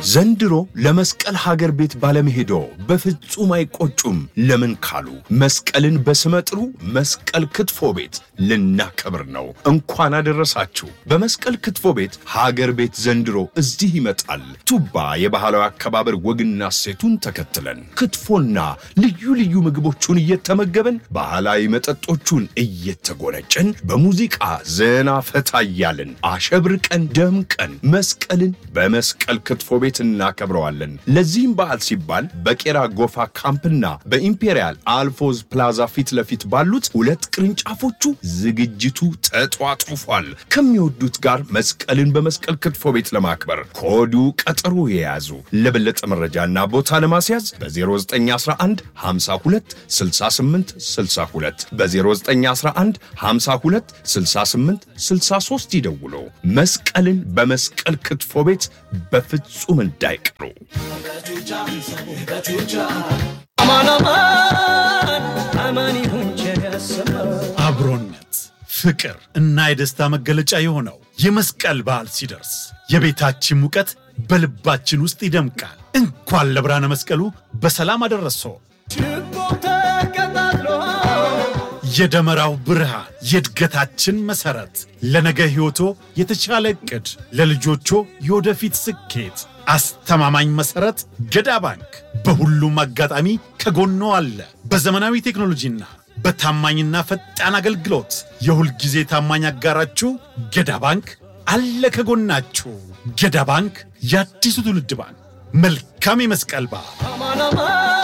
ዘንድሮ ለመስቀል ሀገር ቤት ባለመሄዶ በፍጹም አይቆጩም። ለምን ካሉ መስቀልን በስመጥሩ መስቀል ክትፎ ቤት ልናከብር ነው። እንኳን አደረሳችሁ። በመስቀል ክትፎ ቤት ሀገር ቤት ዘንድሮ እዚህ ይመጣል። ቱባ የባህላዊ አከባበር ወግና እሴቱን ተከትለን ክትፎና ልዩ ልዩ ምግቦቹን እየተመገበን ባህላዊ መጠጦቹን እየተጎነጨን በሙዚቃ ዘና ፈታ እያልን አሸብርቀን ደምቀን መስቀልን በመስቀል ክትፎ ቤት እናከብረዋለን። ለዚህም በዓል ሲባል በቄራ ጎፋ ካምፕና በኢምፔሪያል አልፎዝ ፕላዛ ፊት ለፊት ባሉት ሁለት ቅርንጫፎቹ ዝግጅቱ ተጧጡፏል። ከሚወዱት ጋር መስቀልን በመስቀል ክትፎ ቤት ለማክበር ከወዲሁ ቀጠሮ የያዙ። ለበለጠ መረጃና ቦታ ለማስያዝ በ0911 52 68 62 በ0911 52 68 63 ይደውሉ። መስቀልን በመስቀል ክትፎ ቤት በፍጹም እንዳይቀሩ። አብሮነት፣ ፍቅር እና የደስታ መገለጫ የሆነው የመስቀል በዓል ሲደርስ የቤታችን ሙቀት በልባችን ውስጥ ይደምቃል። እንኳን ለብርሃነ መስቀሉ በሰላም አደረሶ። የደመራው ብርሃን የእድገታችን መሠረት፣ ለነገ ሕይወቶ የተሻለ ዕቅድ፣ ለልጆቾ የወደፊት ስኬት አስተማማኝ መሠረት ገዳ ባንክ በሁሉም አጋጣሚ ከጎኖ አለ። በዘመናዊ ቴክኖሎጂና በታማኝና ፈጣን አገልግሎት የሁል ጊዜ ታማኝ አጋራችሁ ገዳ ባንክ አለ ከጎናችሁ። ገዳ ባንክ የአዲሱ ትውልድ ባንክ። መልካም የመስቀል በዓል።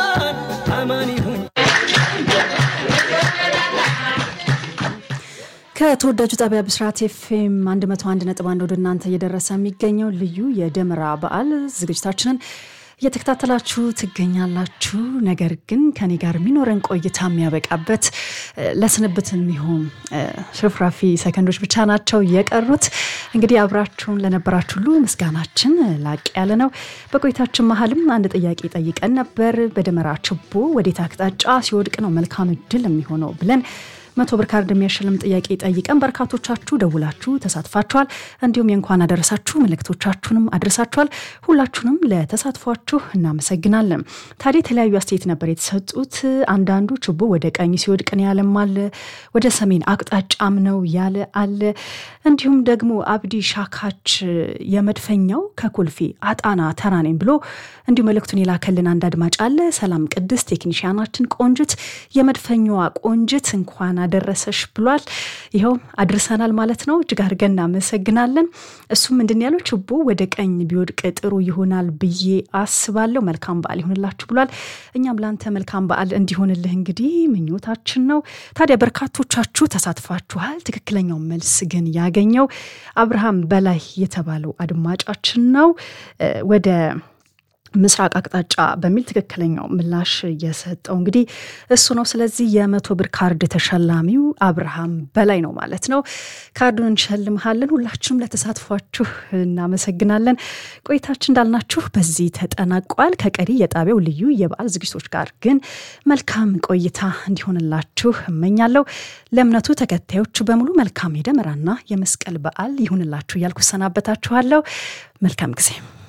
ከተወዳጁ ጣቢያ ብስራት ኤፍኤም 101.1 ወደ እናንተ እየደረሰ የሚገኘው ልዩ የደመራ በዓል ዝግጅታችንን እየተከታተላችሁ ትገኛላችሁ። ነገር ግን ከኔ ጋር የሚኖረን ቆይታ የሚያበቃበት ለስንብት የሚሆን ሽርፍራፊ ሰከንዶች ብቻ ናቸው የቀሩት። እንግዲህ አብራችሁን ለነበራችሁ ሁሉ ምስጋናችን ላቅ ያለ ነው። በቆይታችን መሀልም አንድ ጥያቄ ጠይቀን ነበር። በደመራ ችቦ ወዴት አቅጣጫ ሲወድቅ ነው መልካም እድል የሚሆነው ብለን መቶ ብር ካርድ የሚያሸልም ጥያቄ ጠይቀን በርካቶቻችሁ ደውላችሁ ተሳትፋችኋል። እንዲሁም የእንኳን አደረሳችሁ መልእክቶቻችሁንም አድርሳችኋል። ሁላችሁንም ለተሳትፏችሁ እናመሰግናለን። ታዲያ የተለያዩ አስተያየት ነበር የተሰጡት። አንዳንዱ ችቦ ወደ ቀኝ ሲወድቅ ነው ያለም አለ፣ ወደ ሰሜን አቅጣጫም ነው ያለ አለ። እንዲሁም ደግሞ አብዲ ሻካች የመድፈኛው ከኮልፌ አጣና ተራ ነኝ ብሎ እንዲሁ መልእክቱን የላከልን አንድ አድማጭ አለ። ሰላም ቅድስት ቴክኒሽያናችን ቆንጅት የመድፈኛዋ ቆንጅት እንኳን አደረሰሽ ብሏል። ይኸው አድርሰናል ማለት ነው። እጅግ አድርገን እናመሰግናለን። እሱም ምንድን ያለው ችቦ ወደ ቀኝ ቢወድቅ ጥሩ ይሆናል ብዬ አስባለሁ። መልካም በዓል ይሆንላችሁ ብሏል። እኛም ላንተ መልካም በዓል እንዲሆንልህ እንግዲህ ምኞታችን ነው። ታዲያ በርካቶቻችሁ ተሳትፋችኋል። ትክክለኛው መልስ ግን ያገኘው አብርሃም በላይ የተባለው አድማጫችን ነው ወደ ምስራቅ አቅጣጫ በሚል ትክክለኛው ምላሽ የሰጠው እንግዲህ እሱ ነው። ስለዚህ የመቶ ብር ካርድ ተሸላሚው አብርሃም በላይ ነው ማለት ነው። ካርዱን እንሸልምሃለን። ሁላችሁም ለተሳትፏችሁ እናመሰግናለን። ቆይታችን እንዳልናችሁ በዚህ ተጠናቋል። ከቀሪ የጣቢያው ልዩ የበዓል ዝግጅቶች ጋር ግን መልካም ቆይታ እንዲሆንላችሁ እመኛለሁ። ለእምነቱ ተከታዮች በሙሉ መልካም የደመራና የመስቀል በዓል ይሁንላችሁ እያልኩ ሰናበታችኋለሁ። መልካም ጊዜ